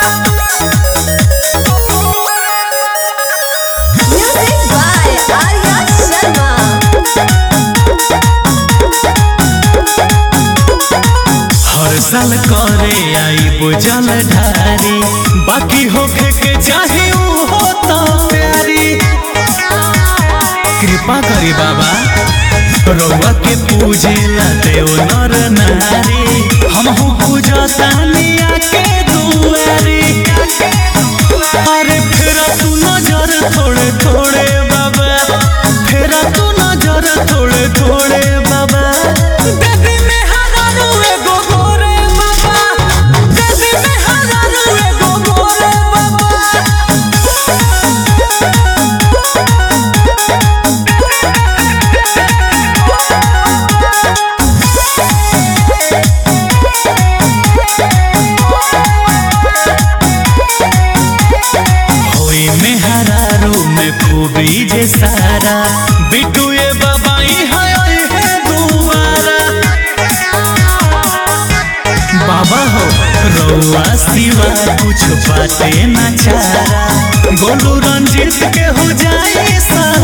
Music by Arya Sharma. हर साल करे आई बुझल ढारी बाकी होखे के चाहे ऊ हो तो प्यारी कृपा करी बाबा रउआ के पूजे ला देव नर नारी हमहू पूजतानिया के दुआरी अरे फेरा तू नजर थोड़े थोड़े बाबा फेरा तू नजर थोड़े थोड़े बाबा देवी में हजारू एगो गोरे बाबा देवी में हजारू एगो गोरे बाबा होई में हरारू में खूबी जे सारा बिटू ये बाबाई है ओए है दुआरा बाबा हो रउआ सिवा कुछ बाते न चारा गोलू रंजीत के हो जाए सा